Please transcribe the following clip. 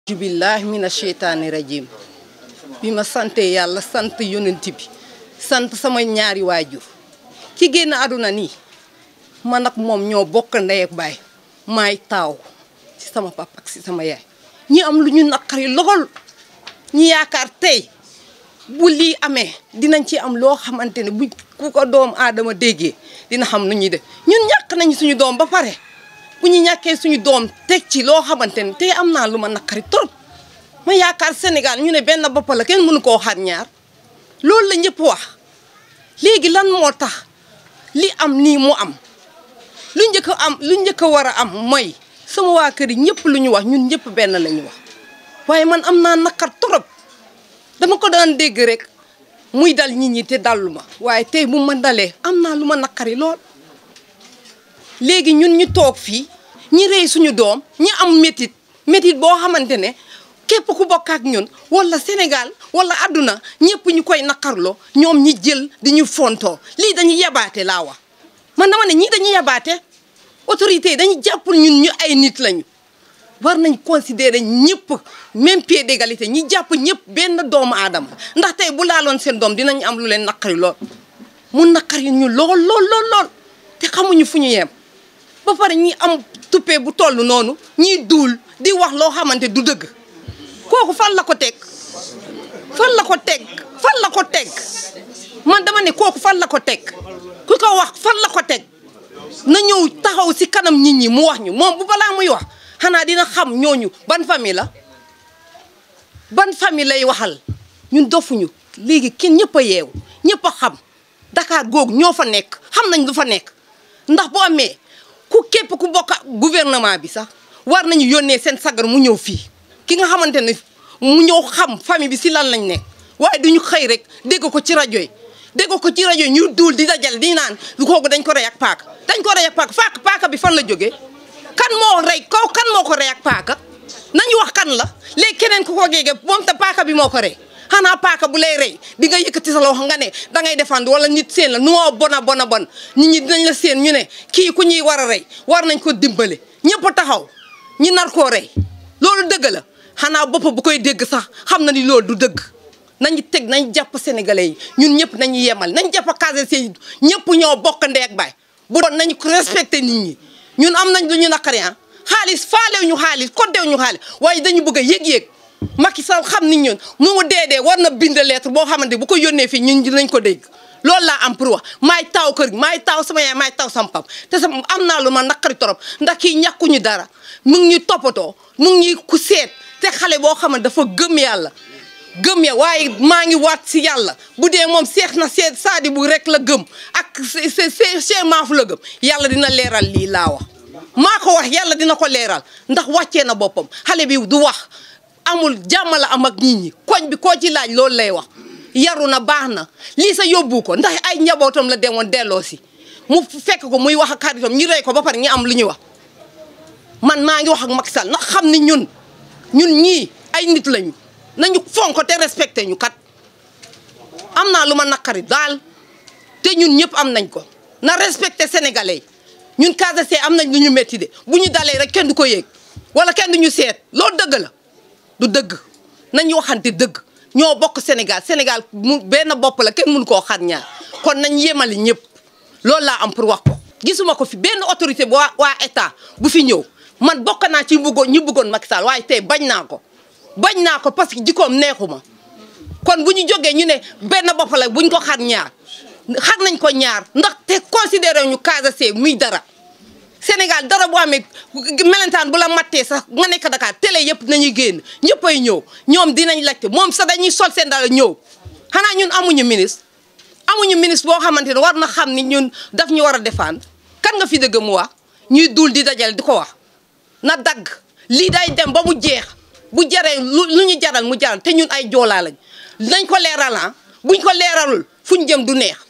jubillah mina sheytaani rajim bi ma sante yàlla sant yonent bi sant sama ñaari waajur ki génn àdduna nii man ak moom ñoo bokk ndey ak baay maay taaw ci sama papa ak ci sama yaay ñi am lu ñu naqari lool ñi yaakaar tey bu lii amee dinañ ci am loo xamante ne bu ku ko doom aadama déggee dina xam nu ñuy def ñun ñàkk nañ suñu doom ba pare bu ñu ñàkkee suñu doom teg ci loo xamante ne tey am naa lu ma naqari trop ma yaakaar Sénégal ñu ne benn bopp la kenn mënu koo xar ñaar loolu la ñëpp wax léegi lan moo tax li am nii mu am lu njëkk a am lu njëkk a war a am mooy sama waa kër yi ñëpp lu ñu wax ñun ñëpp benn la ñu wax waaye man am naa naqar trop dama ko daan dégg rek muy dal nit ñi te dallu ma waaye tey bu ma dalee am naa lu ma naqari lool léegi ñun ñu toog fii ñi rey suñu doom ñi am métit métit boo xamante ne képp ku bokk ak ñun wala Sénégal wala àdduna ñëpp ñu koy naqarloo ñoom ñi jël di ñu fontoo lii dañuy yabaate laa wax man dama ne ñii dañuy yabaate autorité yi dañuy jàpp ñun ñu ay nit lañu war nañ considérer ñëpp même pied d'égalité ñi jàpp ñëpp benn doomu aadama ndax tey bu laaloon seen doom dinañ am lu leen naqari lool mu naqari ñu lool lool lool lool te xamuñu fu ñu yem ba pare ñi am tuppee bu toll noonu ñiy duul di wax loo xamante du dëgg kooku fan la ko teg fan la ko teg fan la ko teg man dama ne kooku fan la ko teg ku ko wax fan la ko teg na ñëw taxaw si kanam nit ñi mu wax ñu moom bu balaa muy wax xanaa dina xam ñooñu ban famille la ban famille lay waxal ñun dofuñu léegi kenn ñëpp a yeewu ñëpp a xam Dakar googu ñoo fa nekk xam nañ lu fa nekk ndax boo amee ku képp ku bokk gouvernement bi sax war nañu yónnee seen sagar mu ñëw fii ki nga xamante ne mu ñëw xam famille bi si lan lañ nekk waaye duñu xëy rek dégg ko ci rajo yi dégg ko ci rajo yi ñu duul di dajale di naan lu kooku dañ ko rey ak paaka dañ ko rey ak paaka faak paaka bi fan la jógee kan moo rey kaw kan moo ko rey ak paaka nañu wax kan la léegi keneen ku ko géege moom te paaka bi moo ko rey xanaa paaka bu lay rey di nga yëkkati sa loxo nga ne dangay défendre wala nit seen la nu moo bona bona bon nit ñi dinañ la seen ñu ne kii ku ñuy war a rey war nañ ko dimbale ñëpp taxaw ñi nar koo rey loolu dëgg la xanaa bopp bu koy dégg sax xam na ni loolu du dëgg nañu teg nañ jàpp sénégalais yi ñun ñëpp nañu yemal nañ jàpp case yi ñëpp ñoo bokk ndey ak baay bu doon nañu ko respecté nit ñi ñun am nañ lu ñu naqari ah xaalis faalew ñu xaalis koddew ñu xaalis waaye dañu bëgg a yëg-yëg Macky Sall xam ni ñun mu mu dee dee war na bind lettre boo xamante bu ko yónnee fii ñun dinañ ko dégg loolu laa am pour wax maay taw kër gi maay taw sama yaay maay taw sama pap te sama am naa lu ma naqari torop ndax kii ñàkkuñu dara mu ngi ñuy toppatoo mu ngi ñuy ku seet te xale boo xam ne dafa gëm yàlla gëm ya waaye maa ngi waat si yàlla bu dee moom seex na seet saadi bu rek la gëm ak Cheikh Maafu la gëm yàlla dina leeral lii laa wax maa ko wax yàlla dina ko leeral ndax wàccee na boppam xale bi du wax amul jàmm la am ak nit ñi koñ bi koo ci laaj loolu lay wax yaru na baax na lii sa yóbbu ko ndax ay njabootam la demoon delloo si mu fekk ko muy wax ak xaritam ñi rey ko ba pare ñi am lu ñuy wax man maa ngi wax ak Macky Sall ndax xam ni ñun ñun ñii ay nit lañu nañu fonk te respecté ñu kat am naa lu ma naqari daal te ñun ñëpp am nañ ko na respecté sénégalais yi ñun Casamance am nañ lu ñu métti de bu ñu dalee rek kenn du ko yéeg wala kenn du ñu seet loolu dëgg la du dëgg nañu waxante dëgg ñoo bokk Sénégal Sénégal mu benn bopp la kenn mënu koo xar ñaar kon nañ yemali ñëpp loolu laa am pour wax ko. gisuma ko fi benn autorité bu waa waa état bu fi ñëw man bokk naa ci bëggoon ñi bëggoon Macky Sall waaye tey bañ naa ko. bañ naa ko parce que jikkoom neexuma kon bu ñu jógee ñu ne benn bopp la buñ ko xar ñaar xar nañ ko ñaar ndax te considéré ñu Casamance muy dara Sénégal dara bu amee melentaan bu la mattee sax nga nekk Dakar télé yëpp nañuy génn ñëpp ay ñëw ñoom dinañ laajte moom sax dañuy sol seen dara ñëw xanaa ñun amuñu ministre amuñu ministre boo xamante ne war na xam ni ñun daf ñu war a défendre kan nga fi dëgg mu wax ñuy dul di dajal di ko wax na dagg lii day dem ba mu jeex bu jaree lu ñu jaral mu jaral te ñun ay joolaa lañ nañ ko leeral ah buñ ko leeralul fuñ jëm du neex